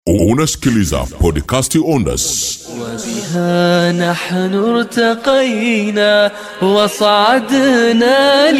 Unasikiliza podcasti Ondas. وبها نحن ارتقينا وصعدنا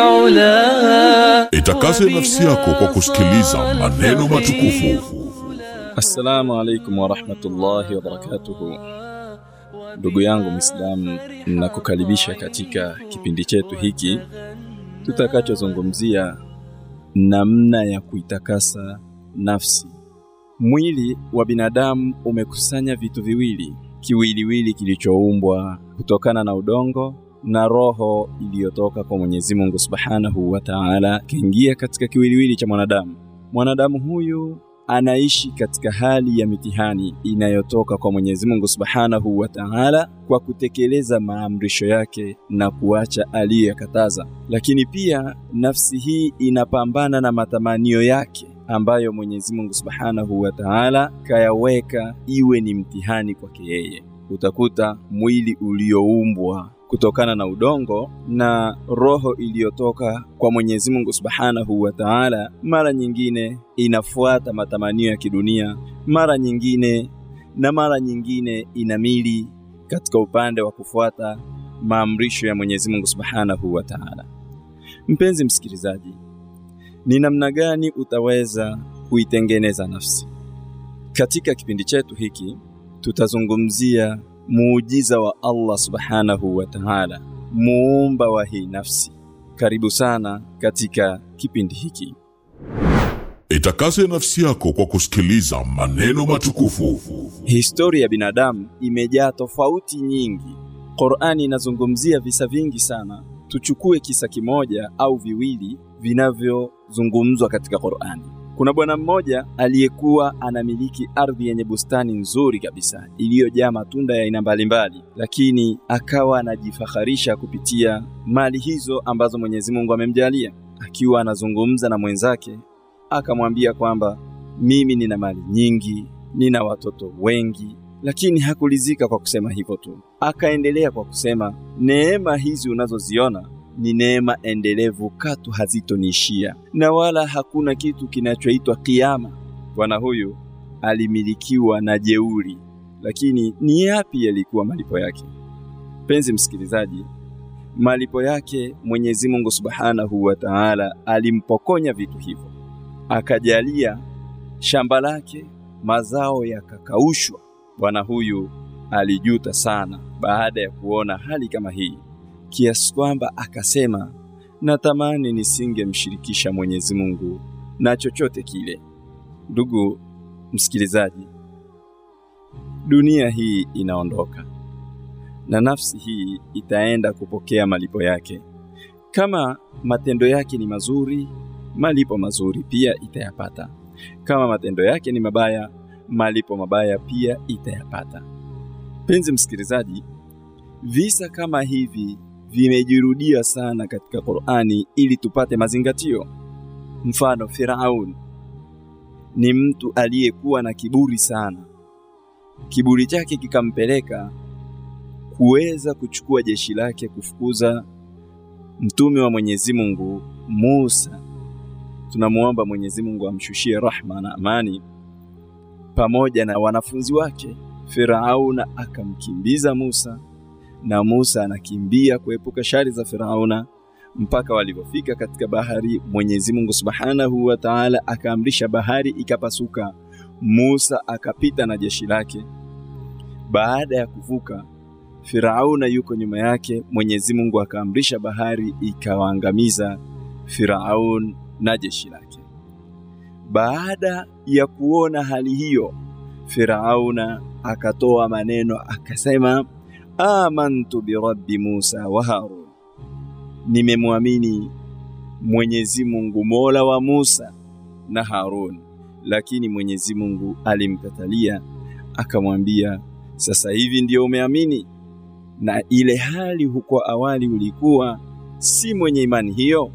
للعلا Itakase nafsi yako kwa kusikiliza maneno matukufu. Assalamu alaikum warahmatullahi wabarakatuhu. Ndugu yangu Muislamu, nakukaribisha katika kipindi chetu hiki tutakachozungumzia namna ya kuitakasa nafsi. Mwili wa binadamu umekusanya vitu viwili, kiwiliwili kilichoumbwa kutokana na udongo na roho iliyotoka kwa Mwenyezi Mungu Subhanahu wa Ta'ala, kaingia katika kiwiliwili cha mwanadamu. Mwanadamu huyu anaishi katika hali ya mitihani inayotoka kwa Mwenyezi Mungu Subhanahu wa Ta'ala kwa kutekeleza maamrisho yake na kuacha aliyokataza. Lakini pia nafsi hii inapambana na matamanio yake ambayo Mwenyezi Mungu Subhanahu wa Ta'ala kayaweka iwe ni mtihani kwake yeye. Utakuta mwili ulioumbwa kutokana na udongo na roho iliyotoka kwa Mwenyezi Mungu Subhanahu wa Ta'ala, mara nyingine inafuata matamanio ya kidunia, mara nyingine na mara nyingine inamili katika upande wa kufuata maamrisho ya Mwenyezi Mungu Subhanahu wa Ta'ala. Mpenzi msikilizaji, ni namna gani utaweza kuitengeneza nafsi? Katika kipindi chetu hiki tutazungumzia muujiza wa Allah Subhanahu wa Ta'ala, muumba wa hii nafsi. Karibu sana katika kipindi hiki. Itakase nafsi yako kwa kusikiliza maneno matukufu. Historia ya binadamu imejaa tofauti nyingi. Qur'ani inazungumzia visa vingi sana. Tuchukue kisa kimoja au viwili vinavyozungumzwa katika Qur'ani. Kuna bwana mmoja aliyekuwa anamiliki ardhi yenye bustani nzuri kabisa iliyojaa matunda ya aina mbalimbali, lakini akawa anajifaharisha kupitia mali hizo ambazo Mwenyezi Mungu amemjalia. Akiwa anazungumza na mwenzake, akamwambia kwamba mimi nina mali nyingi, nina watoto wengi, lakini hakulizika kwa kusema hivyo tu. Akaendelea kwa kusema, neema hizi unazoziona ni neema endelevu, katu hazitoniishia, na wala hakuna kitu kinachoitwa kiama. Bwana huyu alimilikiwa na jeuri, lakini ni yapi yalikuwa malipo yake? Penzi msikilizaji, malipo yake Mwenyezi Mungu Subhanahu wa Ta'ala alimpokonya vitu hivyo, akajalia shamba lake mazao yakakaushwa. Bwana huyu alijuta sana baada ya kuona hali kama hii kiasi kwamba akasema, natamani nisingemshirikisha Mwenyezi Mungu na chochote kile. Ndugu msikilizaji, dunia hii inaondoka na nafsi hii itaenda kupokea malipo yake. Kama matendo yake ni mazuri, malipo mazuri pia itayapata. Kama matendo yake ni mabaya, malipo mabaya pia itayapata. Penzi msikilizaji, visa kama hivi vimejirudia sana katika Qur'ani ili tupate mazingatio. Mfano, Firaun ni mtu aliyekuwa na kiburi sana. Kiburi chake kikampeleka kuweza kuchukua jeshi lake kufukuza mtume wa Mwenyezi Mungu Musa. Tunamuomba Mwenyezi Mungu amshushie rahma na amani pamoja na wanafunzi wake. Firauna akamkimbiza Musa na Musa anakimbia kuepuka shari za Firauna mpaka walipofika katika bahari. Mwenyezi Mungu Subhanahu wa Ta'ala akaamrisha bahari ikapasuka, Musa akapita na jeshi lake. Baada ya kuvuka, Firauna yuko nyuma yake. Mwenyezi Mungu akaamrisha bahari ikawaangamiza Firaun na jeshi lake. Baada ya kuona hali hiyo, Firauna akatoa maneno akasema amantu birabbi Musa wa Harun, nimemwamini Mwenyezi Mungu mola wa Musa na Harun. Lakini Mwenyezi Mungu alimkatalia akamwambia, sasa hivi ndiyo umeamini, na ile hali huko awali ulikuwa si mwenye imani hiyo.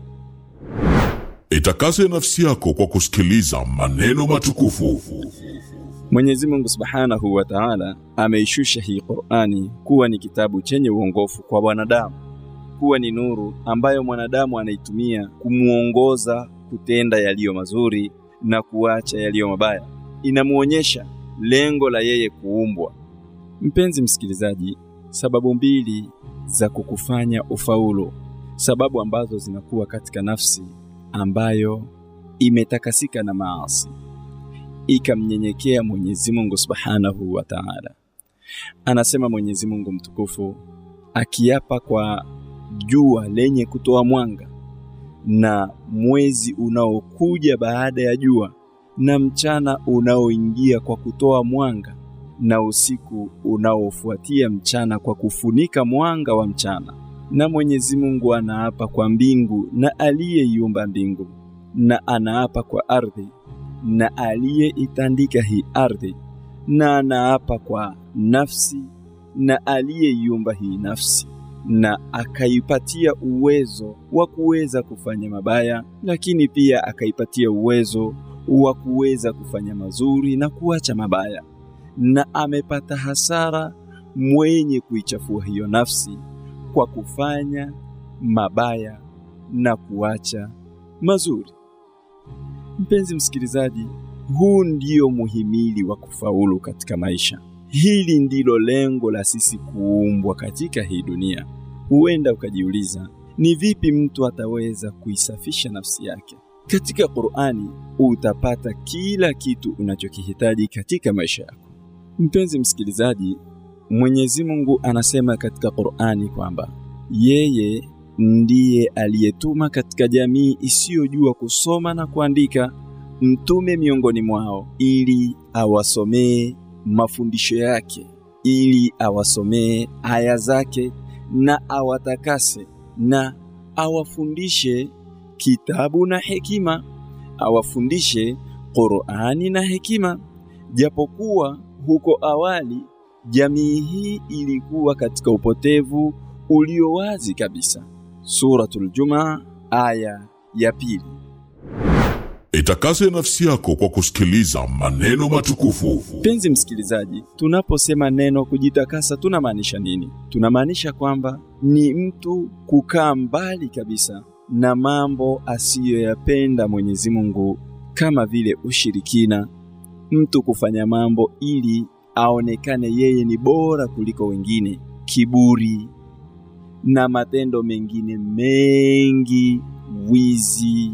Itakase nafsi yako kwa kusikiliza maneno matukufu. Mwenyezi Mungu Subhanahu wa Ta'ala ameishusha hii Qur'ani kuwa ni kitabu chenye uongofu kwa wanadamu, kuwa ni nuru ambayo mwanadamu anaitumia kumuongoza kutenda yaliyo mazuri na kuacha yaliyo mabaya. inamwonyesha lengo la yeye kuumbwa. Mpenzi msikilizaji, sababu mbili za kukufanya ufaulu, sababu ambazo zinakuwa katika nafsi ambayo imetakasika na maasi, ikamnyenyekea Mwenyezi Mungu Subhanahu wa Ta'ala. Anasema Mwenyezi Mungu mtukufu akiapa kwa jua lenye kutoa mwanga na mwezi unaokuja baada ya jua na mchana unaoingia kwa kutoa mwanga na usiku unaofuatia mchana kwa kufunika mwanga wa mchana. Na Mwenyezi Mungu anaapa kwa mbingu na aliyeiumba mbingu, na anaapa kwa ardhi na aliyeitandika hii ardhi, na anaapa kwa nafsi na aliyeiumba hii nafsi na akaipatia uwezo wa kuweza kufanya mabaya, lakini pia akaipatia uwezo wa kuweza kufanya mazuri na kuacha mabaya, na amepata hasara mwenye kuichafua hiyo nafsi kwa kufanya mabaya na kuacha mazuri. Mpenzi msikilizaji, huu ndio muhimili wa kufaulu katika maisha. Hili ndilo lengo la sisi kuumbwa katika hii dunia. Huenda ukajiuliza, ni vipi mtu ataweza kuisafisha nafsi yake? Katika Qur'ani utapata kila kitu unachokihitaji katika maisha yako. Mpenzi msikilizaji, Mwenyezi Mungu anasema katika Qur'ani kwamba yeye ndiye aliyetuma katika jamii isiyojua kusoma na kuandika mtume miongoni mwao ili awasomee mafundisho yake, ili awasomee aya zake na awatakase na awafundishe kitabu na hekima, awafundishe Qur'ani na hekima. Japokuwa huko awali jamii hii ilikuwa katika upotevu ulio wazi kabisa. Suratul Jumaa aya ya pili. Itakase nafsi yako kwa kusikiliza maneno matukufu. Mpenzi msikilizaji, tunaposema neno kujitakasa tunamaanisha nini? Tunamaanisha kwamba ni mtu kukaa mbali kabisa na mambo asiyoyapenda Mwenyezi Mungu, kama vile ushirikina, mtu kufanya mambo ili aonekane yeye ni bora kuliko wengine, kiburi na matendo mengine mengi, wizi,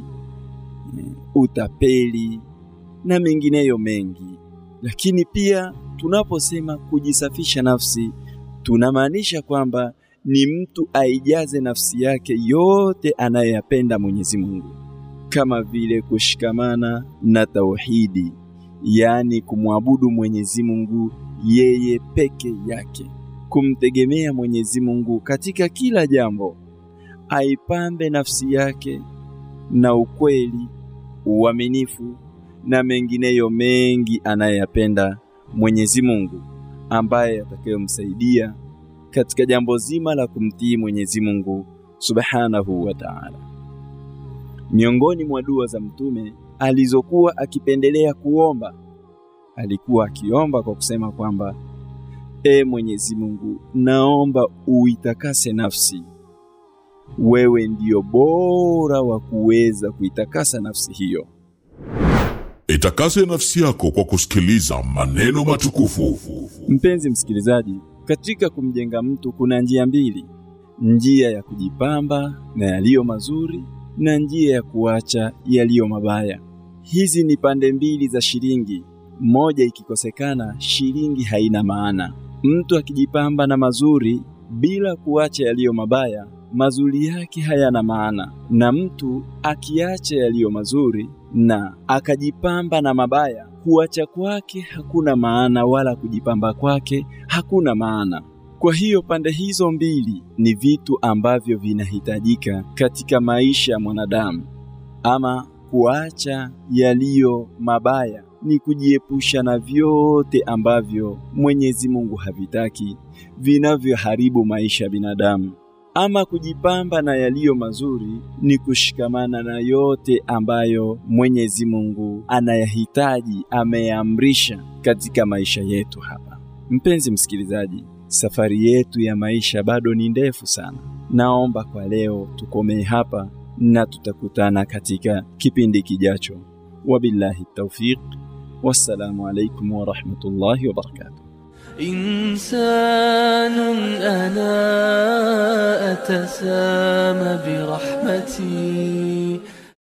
utapeli na mengineyo mengi. Lakini pia tunaposema kujisafisha nafsi, tunamaanisha kwamba ni mtu aijaze nafsi yake yote anayoyapenda Mwenyezi Mungu, kama vile kushikamana na tauhidi, yaani kumwabudu Mwenyezi Mungu yeye peke yake, kumtegemea Mwenyezi Mungu katika kila jambo, aipambe nafsi yake na ukweli, uaminifu na mengineyo mengi anayoyapenda Mwenyezi Mungu, ambaye atakayomsaidia katika jambo zima la kumtii Mwenyezi Mungu Subhanahu wa Ta'ala. Miongoni mwa dua za Mtume alizokuwa akipendelea kuomba, alikuwa akiomba kwa kusema kwamba E Mwenyezi Mungu, naomba uitakase nafsi. Wewe ndiyo bora wa kuweza kuitakasa nafsi hiyo. Itakase nafsi yako kwa kusikiliza maneno matukufu. Mpenzi msikilizaji, katika kumjenga mtu kuna njia mbili: njia ya kujipamba na yaliyo mazuri na njia ya kuacha yaliyo mabaya. Hizi ni pande mbili za shilingi, moja ikikosekana, shilingi haina maana. Mtu akijipamba na mazuri bila kuacha yaliyo mabaya, mazuri yake hayana maana, na mtu akiacha yaliyo mazuri na akajipamba na mabaya, kuacha kwake hakuna maana, wala kujipamba kwake hakuna maana. Kwa hiyo pande hizo mbili ni vitu ambavyo vinahitajika katika maisha ya mwanadamu. Ama kuacha yaliyo mabaya ni kujiepusha na vyote ambavyo Mwenyezi Mungu havitaki, vinavyoharibu maisha ya binadamu. Ama kujipamba na yaliyo mazuri ni kushikamana na yote ambayo Mwenyezi Mungu anayahitaji, ameamrisha katika maisha yetu hapa. Mpenzi msikilizaji, safari yetu ya maisha bado ni ndefu sana. Naomba kwa leo tukomee hapa na tutakutana katika kipindi kijacho. Wabillahi taufiq. wassalamu alaikum warahmatullahi wabarakatuh إنسان أنا أتسامى برحمتي